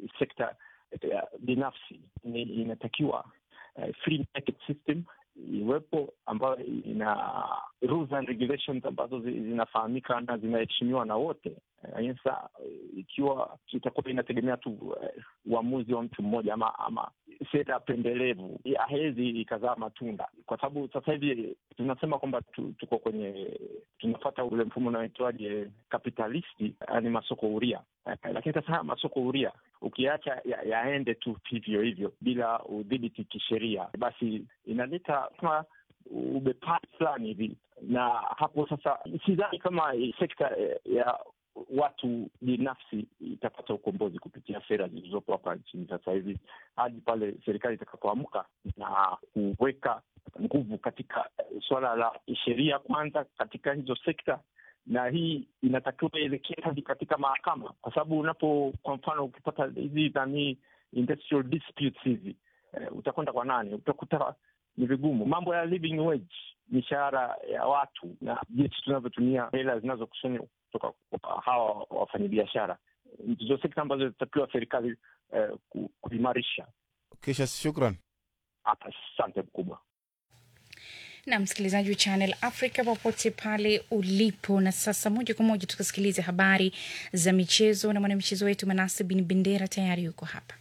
sekta ya binafsi ni inatakiwa uh, free market system iwepo ambayo ina rules and regulations ambazo zinafahamika na zinaheshimiwa na wote. Sasa ikiwa itakuwa inategemea tu uamuzi uh, wa mtu mmoja ama ama sera pendelevu, hawezi ikazaa matunda, kwa sababu sasa hivi tunasema kwamba tu, tuko kwenye tunafata ule mfumo unaoitwaje kapitalisti, yaani masoko huria. Lakini sasa haya masoko huria ukiacha yaende ya tu hivyo hivyo bila udhibiti kisheria, basi inaleta kama ubepari fulani hivi, na hapo sasa sidhani kama sekta ya watu binafsi itapata ukombozi kupitia sera zilizopo hapa nchini sasa hivi, hadi pale serikali itakapoamka na kuweka nguvu katika suala la sheria kwanza katika hizo sekta, na hii inatakiwa ielekee hadi katika mahakama, kwa sababu unapo, kwa mfano, ukipata hizi nani industrial disputes hizi eh, utakwenda kwa nani? Utakuta ni vigumu. Mambo ya living wage, mishahara ya watu na jinsi tunavyotumia hela zinazokusanywa kutoka kwa hawa wafanyabiashara, ndizo sekta ambazo zitatakiwa serikali eh, kuimarisha. Kisha shukran, asante mkubwa na msikilizaji wa Channel Africa popote pale ulipo. Na sasa moja kwa moja tukasikilize habari za michezo na mwanamichezo wetu Manase Bin Bendera tayari yuko hapa.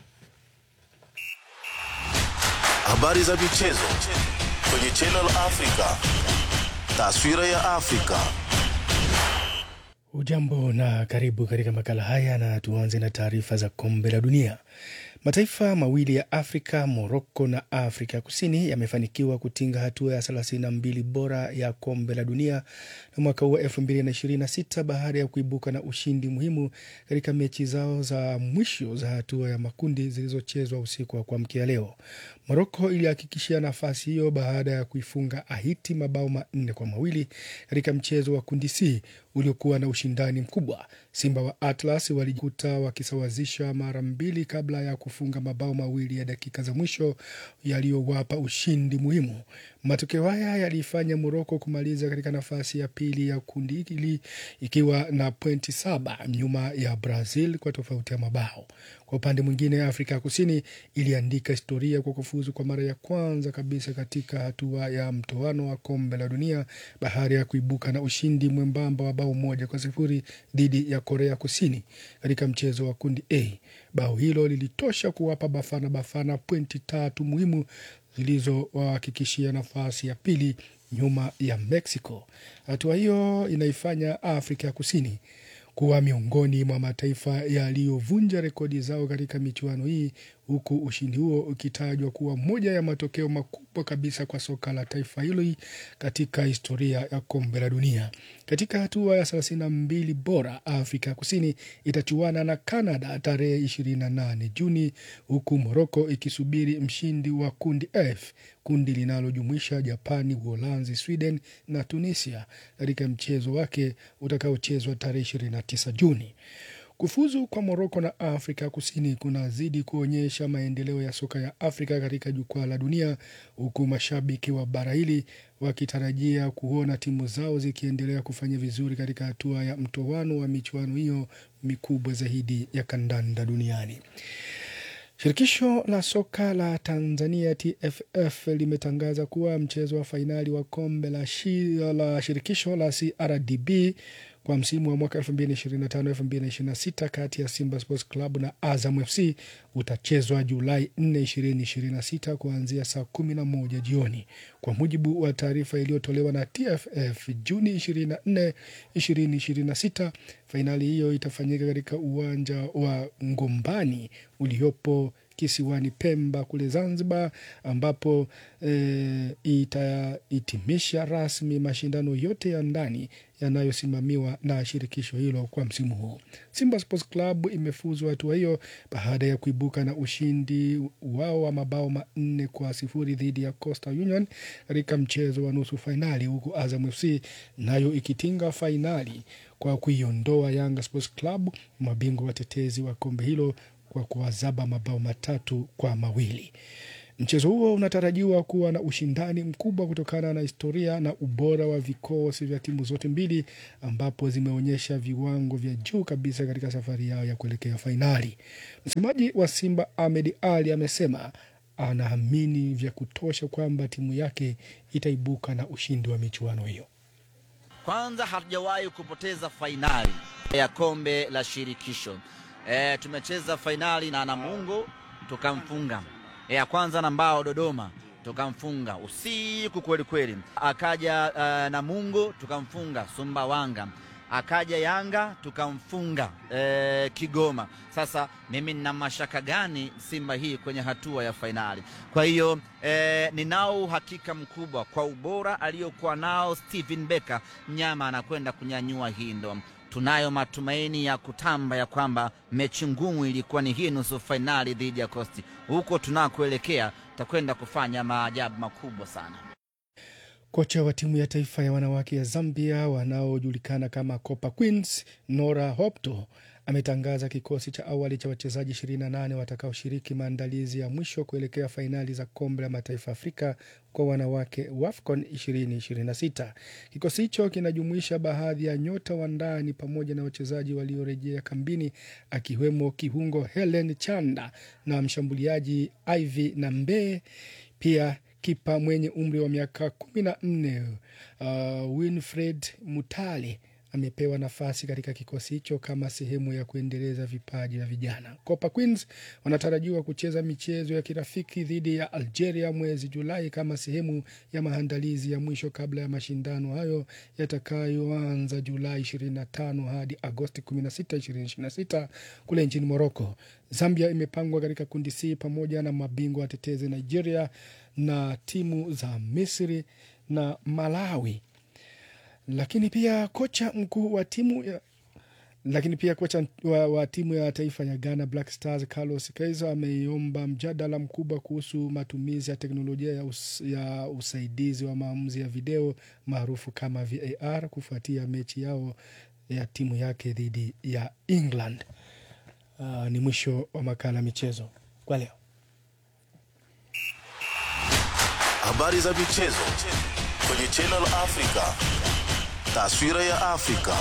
Habari za michezo kwenye Channel Africa, taswira ya Afrika. Ujambo na karibu katika makala haya, na tuanze na taarifa za kombe la dunia. Mataifa mawili ya Afrika, Moroko na Afrika Kusini, yamefanikiwa kutinga hatua ya 32 bora ya kombe la dunia na mwaka huu wa 2026 baada ya kuibuka na ushindi muhimu katika mechi zao za mwisho za hatua ya makundi zilizochezwa usiku wa kuamkia leo. Moroko ilihakikishia nafasi hiyo baada ya kuifunga Haiti mabao manne kwa mawili katika mchezo wa kundi C uliokuwa na ushindani mkubwa. Simba wa Atlas walijikuta wakisawazisha mara mbili kabla ya kufunga mabao mawili ya dakika za mwisho yaliyowapa ushindi muhimu. Matokeo haya yaliifanya Moroko kumaliza katika nafasi ya pili ya kundi hili ikiwa na pointi saba nyuma ya Brazil kwa tofauti ya mabao. Kwa upande mwingine, Afrika ya Kusini iliandika historia kwa kufuzu kwa mara ya kwanza kabisa katika hatua ya mtoano wa kombe la dunia baada ya kuibuka na ushindi mwembamba wa bao moja kwa sifuri dhidi ya Korea Kusini katika mchezo wa kundi A. Bao hilo lilitosha kuwapa Bafana Bafana pointi tatu muhimu zilizowahakikishia nafasi ya pili nyuma ya Mexico. Hatua hiyo inaifanya Afrika ya Kusini kuwa miongoni mwa mataifa yaliyovunja rekodi zao katika michuano hii huku ushindi huo ukitajwa kuwa moja ya matokeo makubwa kabisa kwa soka la taifa hilo katika historia ya kombe la dunia. Katika hatua ya thelathini na mbili bora, Afrika ya Kusini itachuana na Canada tarehe 28 Juni, huku Moroko ikisubiri mshindi wa kundi F, kundi linalojumuisha Japani, Uholanzi, Sweden na Tunisia katika mchezo wake utakaochezwa tarehe 29 Juni. Kufuzu kwa Moroko na Afrika Kusini kunazidi kuonyesha maendeleo ya soka ya Afrika katika jukwaa la dunia, huku mashabiki wa bara hili wakitarajia kuona timu zao zikiendelea kufanya vizuri katika hatua ya mtoano wa michuano hiyo mikubwa zaidi ya kandanda duniani. Shirikisho la soka la Tanzania TFF limetangaza kuwa mchezo wa fainali wa kombe la, shi, la shirikisho la CRDB kwa msimu wa mwaka 2025-2026 kati ya Simba Sports Club na Azam FC utachezwa Julai 4, 2026 kuanzia saa 11 jioni. Kwa mujibu wa taarifa iliyotolewa na TFF Juni 24, 2026, fainali hiyo itafanyika katika uwanja wa Ngombani uliopo kisiwani Pemba kule Zanzibar, ambapo e, itahitimisha rasmi mashindano yote ya ndani yanayosimamiwa na shirikisho hilo kwa msimu huu. Simba Sports Club imefuzwa hatua hiyo baada ya kuibuka na ushindi wao wa mabao manne kwa sifuri dhidi ya Coastal Union katika mchezo wa nusu fainali, huku Azam FC nayo ikitinga fainali kwa kuiondoa Yanga Sports Club, mabingwa watetezi wa kombe hilo kwa kuwazaba mabao matatu kwa mawili. Mchezo huo unatarajiwa kuwa na ushindani mkubwa kutokana na historia na ubora wa vikosi vya timu zote mbili, ambapo zimeonyesha viwango vya juu kabisa katika safari yao ya kuelekea fainali. Msemaji wa Simba Ahmed Ali amesema anaamini vya kutosha kwamba timu yake itaibuka na ushindi wa michuano hiyo. Kwanza hatujawahi kupoteza fainali ya kombe la shirikisho. E, tumecheza fainali na Namungo tukamfunga. E, ya kwanza na Mbao Dodoma tukamfunga usiku kweli kweli. Akaja uh, Namungo tukamfunga Sumbawanga, akaja Yanga tukamfunga e, Kigoma. Sasa mimi nina mashaka gani Simba hii kwenye hatua ya fainali? Kwa hiyo e, ninao uhakika mkubwa kwa ubora aliyokuwa nao Steven Becker, mnyama anakwenda kunyanyua hii ndo tunayo matumaini ya kutamba ya kwamba mechi ngumu ilikuwa ni hii nusu fainali dhidi ya Coast. Huko tunakoelekea tutakwenda kufanya maajabu makubwa sana. Kocha wa timu ya taifa ya wanawake ya Zambia wanaojulikana kama Copa Queens, Nora Hopto ametangaza kikosi cha awali cha wachezaji 28 watakaoshiriki maandalizi ya mwisho kuelekea fainali za kombe la mataifa Afrika kwa wanawake WAFCON 2026. Kikosi hicho kinajumuisha baadhi ya nyota wa ndani pamoja na wachezaji waliorejea kambini akiwemo kiungo Helen Chanda na mshambuliaji Ivy Nambe, pia kipa mwenye umri wa miaka kumi na nne uh, Winfred Mutale amepewa nafasi katika kikosi hicho kama sehemu ya kuendeleza vipaji vya vijana. Copa Queens wanatarajiwa kucheza michezo ya kirafiki dhidi ya Algeria mwezi Julai kama sehemu ya maandalizi ya mwisho kabla ya mashindano hayo yatakayoanza Julai 25 hadi Agosti 16, 2026 kule nchini Morocco. Zambia imepangwa katika kundi C pamoja na mabingwa watetezi Nigeria na timu za Misri na Malawi lakini pia kocha mkuu wa timu ya lakini pia kocha wa, wa timu ya taifa ya Ghana Black Stars Carlos Kaiser ameiomba mjadala mkubwa kuhusu matumizi ya teknolojia ya, us, ya usaidizi wa maamuzi ya video maarufu kama VAR kufuatia mechi yao ya timu yake dhidi ya England. Uh, ni mwisho wa makala michezo kwa leo. Habari za michezo kwenye Channel Africa. Taswira ya Afrika.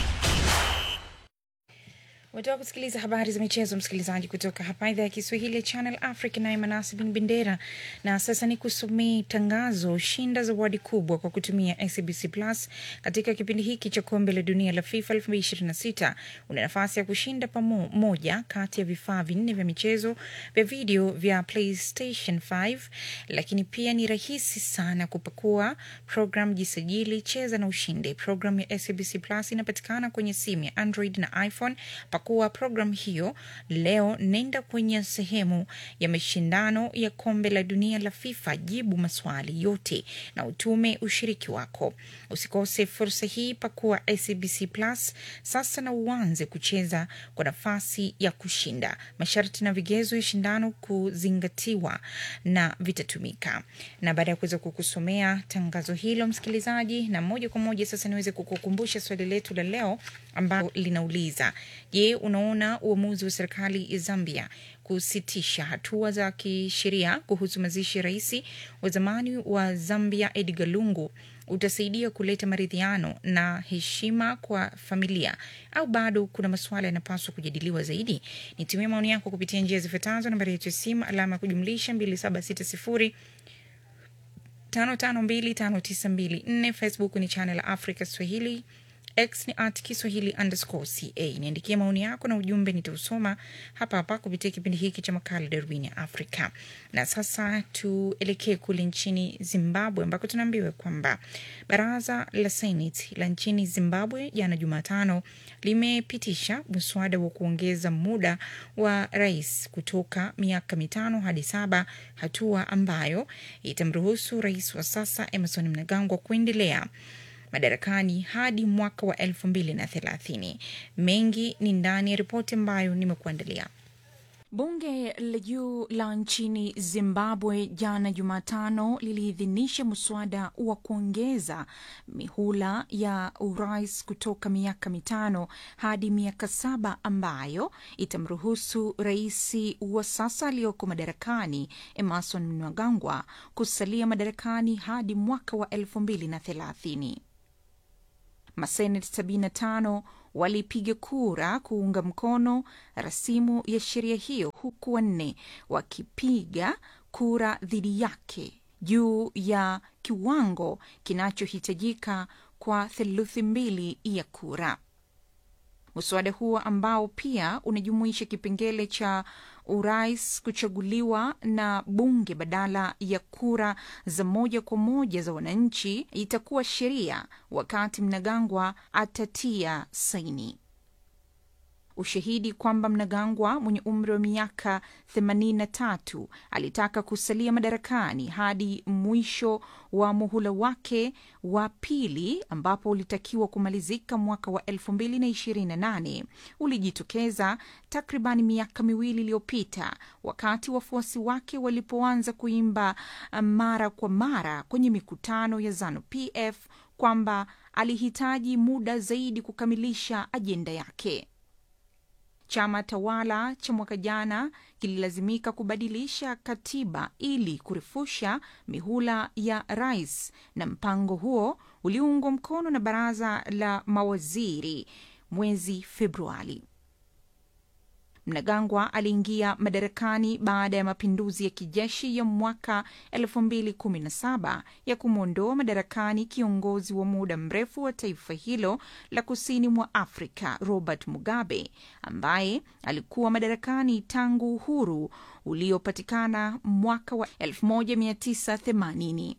Umetoka kusikiliza habari za michezo, msikilizaji, kutoka hapa idhaa ya Kiswahili ya Channel Africa, naye Manasi bin Bendera. Na sasa ni kusomea tangazo: shinda zawadi kubwa kwa kutumia SABC Plus katika kipindi hiki cha kombe la dunia la FIFA 2026. Una nafasi ya kushinda pamoja kati ya vifaa vinne vya michezo vya video vya PlayStation 5, lakini pia ni rahisi sana kupakua program, jisajili, cheza na ushinde. Program ya SABC Plus inapatikana kwenye simu ya Android na iPhone. Pakua programu hiyo leo, nenda kwenye sehemu ya mashindano ya kombe la dunia la FIFA, jibu maswali yote na utume ushiriki wako. Usikose fursa hii, pakua SABC Plus sasa na uanze kucheza kwa nafasi ya kushinda. Masharti na vigezo ya shindano kuzingatiwa na vitatumika. Na baada ya kuweza kukusomea tangazo hilo, msikilizaji, na moja kwa moja sasa niweze kukukumbusha swali letu la leo ambalo linauliza Je, unaona uamuzi wa serikali ya Zambia kusitisha hatua za kisheria kuhusu mazishi ya rais wa zamani wa Zambia Edgar Lungu utasaidia kuleta maridhiano na heshima kwa familia au bado kuna masuala yanapaswa kujadiliwa zaidi? Nitumie maoni yako kupitia njia zifuatazo: nambari yetu ya simu alama ya kujumlisha 2760 552594 Facebook ni Channel Africa Swahili X ni at Kiswahili underscore ca. Niandikia maoni yako na ujumbe, nitausoma hapa hapa kupitia kipindi hiki cha makala Darubini ya Afrika. Na sasa tuelekee kule nchini Zimbabwe ambako tunaambiwa kwamba baraza la Seneti la nchini Zimbabwe jana Jumatano limepitisha mswada wa kuongeza muda wa rais kutoka miaka mitano hadi saba, hatua ambayo itamruhusu rais wa sasa Emerson Mnangagwa kuendelea madarakani hadi mwaka wa elfu mbili na thelathini. Mengi ni ndani ya ripoti ambayo nimekuandalia. Bunge la juu la nchini Zimbabwe jana Jumatano liliidhinisha mswada wa kuongeza mihula ya urais kutoka miaka mitano hadi miaka saba ambayo itamruhusu rais wa sasa aliyoko madarakani Emerson Mnangagwa kusalia madarakani hadi mwaka wa elfu mbili na thelathini. Maseneti 75 walipiga kura kuunga mkono rasimu ya sheria hiyo huku wanne wakipiga kura dhidi yake juu ya kiwango kinachohitajika kwa theluthi mbili ya kura. Mswada huo ambao pia unajumuisha kipengele cha urais kuchaguliwa na bunge badala ya kura za moja kwa moja za wananchi itakuwa sheria wakati Mnangagwa atatia saini. Ushahidi kwamba Mnangagwa mwenye umri wa miaka 83 alitaka kusalia madarakani hadi mwisho wa muhula wake wa pili ambapo ulitakiwa kumalizika mwaka wa 2028 ulijitokeza takriban miaka miwili iliyopita wakati wafuasi wake walipoanza kuimba mara kwa mara kwenye mikutano ya ZANU PF kwamba alihitaji muda zaidi kukamilisha ajenda yake. Chama tawala cha mwaka jana kililazimika kubadilisha katiba ili kurefusha mihula ya rais, na mpango huo uliungwa mkono na baraza la mawaziri mwezi Februari. Mnangagwa aliingia madarakani baada ya mapinduzi ya kijeshi ya mwaka 2017 ya kumwondoa madarakani kiongozi wa muda mrefu wa taifa hilo la kusini mwa Afrika Robert Mugabe ambaye alikuwa madarakani tangu uhuru uliopatikana mwaka wa 1980.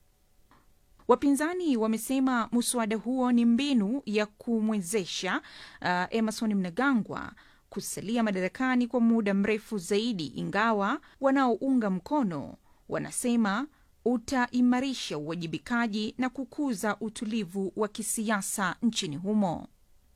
Wapinzani wamesema muswada huo ni mbinu ya kumwezesha uh, Emerson Mnangagwa kusalia madarakani kwa muda mrefu zaidi, ingawa wanaounga mkono wanasema utaimarisha uwajibikaji na kukuza utulivu wa kisiasa nchini humo.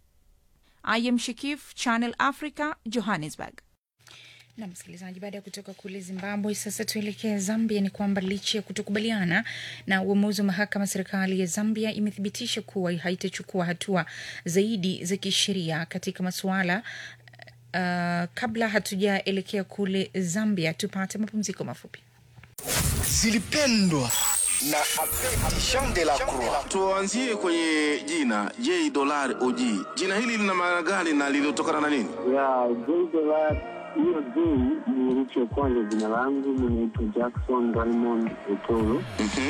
I am Shikif, Channel Africa, Johannesburg. na msikilizaji, baada ya kutoka kule Zimbabwe, sasa tuelekee Zambia. Ni kwamba licha ya kutokubaliana na uamuzi wa mahakama, serikali ya Zambia imethibitisha kuwa haitachukua hatua zaidi za kisheria katika masuala uh, kabla hatujaelekea kule Zambia, tupate mapumziko mafupi. zilipendwa na Jean de la Croix. Tuanzie kwenye jina J Dollar OG. Jina hili lina maana gani na lilitokana na nini? ya Jdola. Hiyo J ni herufi ya kwanza jina langu, mi naitwa Jackson Raymond Etoro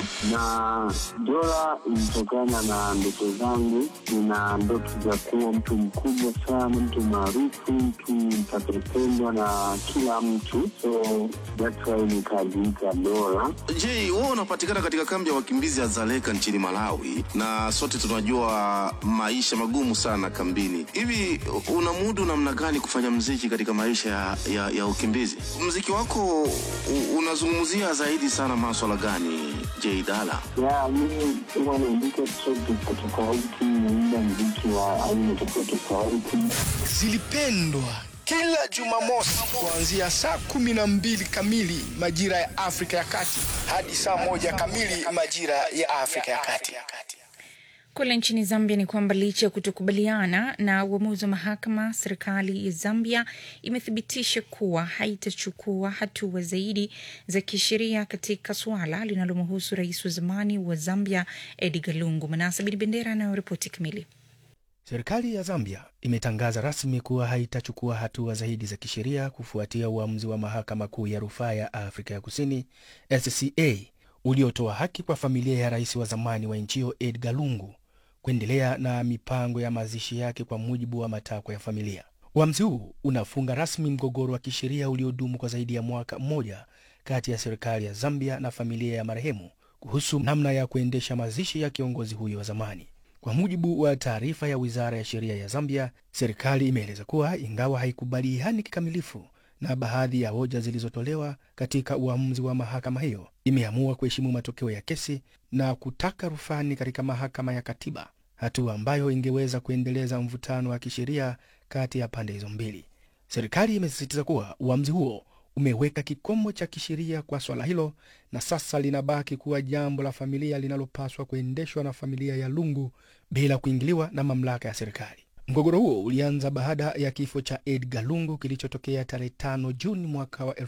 na dola ilitokana na ndoto zangu. Nina ndoto za kuwa mtu mkubwa sana, mtu maarufu, mtu mtakapendwa na kila mtu, so that's why nikajiita Dola. J, wewe unapatikana katika kambi ya wakimbizi ya Zaleka nchini Malawi, na sote tunajua maisha magumu sana kambini. Hivi unamudu namna gani kufanya mziki katika maisha ya, ya, ya ukimbizi? Mziki wako u- unazungumzia zaidi sana maswala gani, J Dala? ya mimi huwa naandika track tofauti tofauti, naimba mziki wa aina tofauti tofauti. Zilipendwa kila Jumamosi kuanzia saa kumi na mbili kamili majira ya Afrika ya Kati hadi saa moja kamili majira ya Afrika ya Kati. Kule nchini Zambia ni kwamba licha ya kutokubaliana na uamuzi wa mahakama, serikali ya Zambia imethibitisha kuwa haitachukua hatua zaidi za kisheria katika suala linalomhusu rais wa zamani wa Zambia Edgar Lungu. Manasa Bin Bendera anayoripoti kamili. Serikali ya Zambia imetangaza rasmi kuwa haitachukua hatua zaidi za kisheria kufuatia uamuzi wa mahakama kuu ya rufaa ya Afrika ya Kusini SCA uliotoa haki kwa familia ya rais wa zamani wa nchi hiyo Edgar Lungu kuendelea na mipango ya mazishi yake kwa mujibu wa matakwa ya familia. Uamuzi huu unafunga rasmi mgogoro wa kisheria uliodumu kwa zaidi ya mwaka mmoja kati ya serikali ya Zambia na familia ya marehemu kuhusu namna ya kuendesha mazishi ya kiongozi huyo wa zamani. Kwa mujibu wa taarifa ya wizara ya sheria ya Zambia, serikali imeeleza kuwa ingawa haikubaliani kikamilifu na baadhi ya hoja zilizotolewa katika uamuzi wa mahakama hiyo, imeamua kuheshimu matokeo ya kesi na kutaka rufani katika mahakama ya katiba, hatua ambayo ingeweza kuendeleza mvutano wa kisheria kati ya pande hizo mbili. Serikali imesisitiza kuwa uamuzi huo umeweka kikomo cha kisheria kwa swala hilo na sasa linabaki kuwa jambo la familia linalopaswa kuendeshwa na familia ya Lungu bila kuingiliwa na mamlaka ya serikali. Mgogoro huo ulianza baada ya kifo cha Edgar Lungu kilichotokea tarehe 5 Juni mwaka wa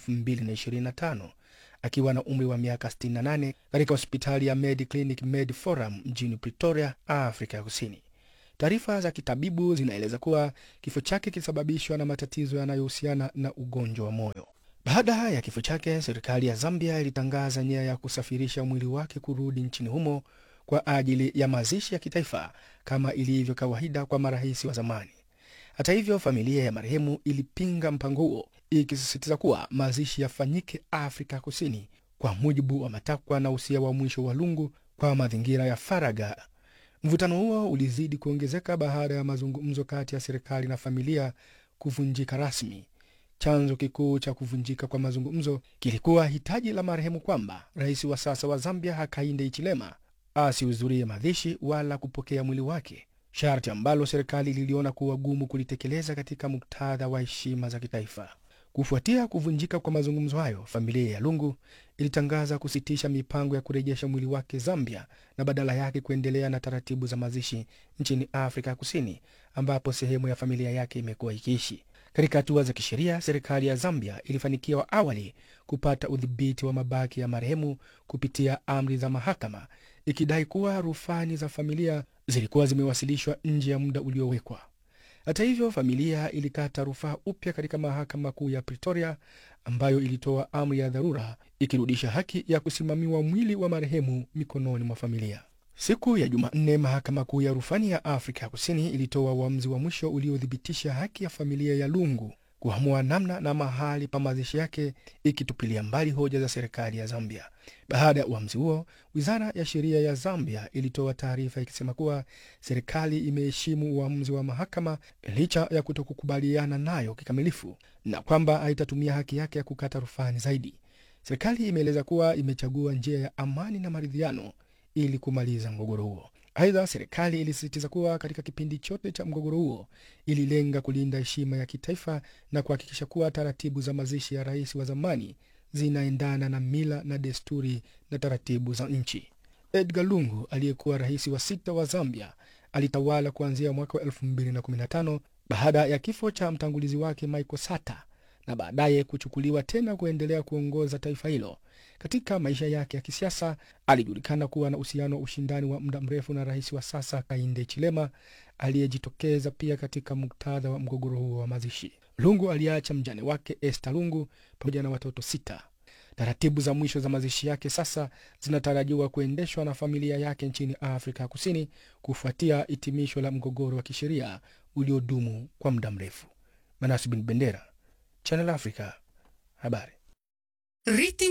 2025 akiwa na umri wa miaka 68 katika hospitali ya Mediclinic Med Forum mjini Pretoria, Afrika ya Kusini. Taarifa za kitabibu zinaeleza kuwa kifo chake kilisababishwa na matatizo yanayohusiana na ugonjwa wa moyo. Baada ya kifo chake, serikali ya Zambia ilitangaza nia ya kusafirisha mwili wake kurudi nchini humo kwa ajili ya mazishi ya kitaifa kama ilivyo kawaida kwa marais wa zamani. Hata hivyo, familia ya marehemu ilipinga mpango huo, ikisisitiza kuwa mazishi yafanyike Afrika Kusini kwa mujibu wa matakwa na usia wa mwisho wa Lungu kwa mazingira ya faragha. Mvutano huo ulizidi kuongezeka baada ya mazungumzo kati ya serikali na familia kuvunjika rasmi. Chanzo kikuu cha kuvunjika kwa mazungumzo kilikuwa hitaji la marehemu kwamba rais wa sasa wa Zambia Hakainde Hichilema asihudhurie mazishi wala kupokea mwili wake, sharti ambalo serikali liliona kuwa gumu kulitekeleza katika muktadha wa heshima za kitaifa. Kufuatia kuvunjika kwa mazungumzo hayo, familia ya Lungu ilitangaza kusitisha mipango ya kurejesha mwili wake Zambia na badala yake kuendelea na taratibu za mazishi nchini Afrika ya Kusini, ambapo sehemu ya familia yake imekuwa ikiishi. Katika hatua za kisheria, serikali ya Zambia ilifanikiwa awali kupata udhibiti wa mabaki ya marehemu kupitia amri za mahakama, ikidai kuwa rufani za familia zilikuwa zimewasilishwa nje ya muda uliowekwa. Hata hivyo, familia ilikata rufaa upya katika mahakama kuu ya Pretoria, ambayo ilitoa amri ya dharura ikirudisha haki ya kusimamiwa mwili wa marehemu mikononi mwa familia. Siku ya Jumanne, mahakama kuu ya rufani ya Afrika ya Kusini ilitoa uamuzi wa mwisho uliothibitisha haki ya familia ya Lungu kuamua namna na mahali pa mazishi yake, ikitupilia mbali hoja za serikali ya Zambia. Baada ya uamuzi huo, wizara ya sheria ya Zambia ilitoa taarifa ikisema kuwa serikali imeheshimu uamuzi wa mahakama licha ya kutokukubaliana nayo kikamilifu na kwamba haitatumia haki yake ya kukata rufani zaidi. Serikali imeeleza kuwa imechagua njia ya amani na maridhiano ili kumaliza mgogoro huo. Aidha, serikali ilisisitiza kuwa katika kipindi chote cha mgogoro huo ililenga kulinda heshima ya kitaifa na kuhakikisha kuwa taratibu za mazishi ya rais wa zamani zinaendana na mila na desturi na taratibu za nchi. Edgar Lungu aliyekuwa rais wa sita wa Zambia alitawala kuanzia mwaka wa 2015 baada ya kifo cha mtangulizi wake Michael Sata na baadaye kuchukuliwa tena kuendelea kuongoza taifa hilo. Katika maisha yake ya kisiasa alijulikana kuwa na uhusiano wa ushindani wa muda mrefu na rais wa sasa Hakainde Hichilema aliyejitokeza pia katika muktadha wa mgogoro huo wa mazishi. Lungu aliacha mjane wake Esther Lungu pamoja na watoto sita. Taratibu za mwisho za mazishi yake sasa zinatarajiwa kuendeshwa na familia yake nchini Afrika ya Kusini kufuatia hitimisho la mgogoro wa kisheria uliodumu kwa muda mrefu. Manasi bin Bendera, Channel Africa, habari. Rating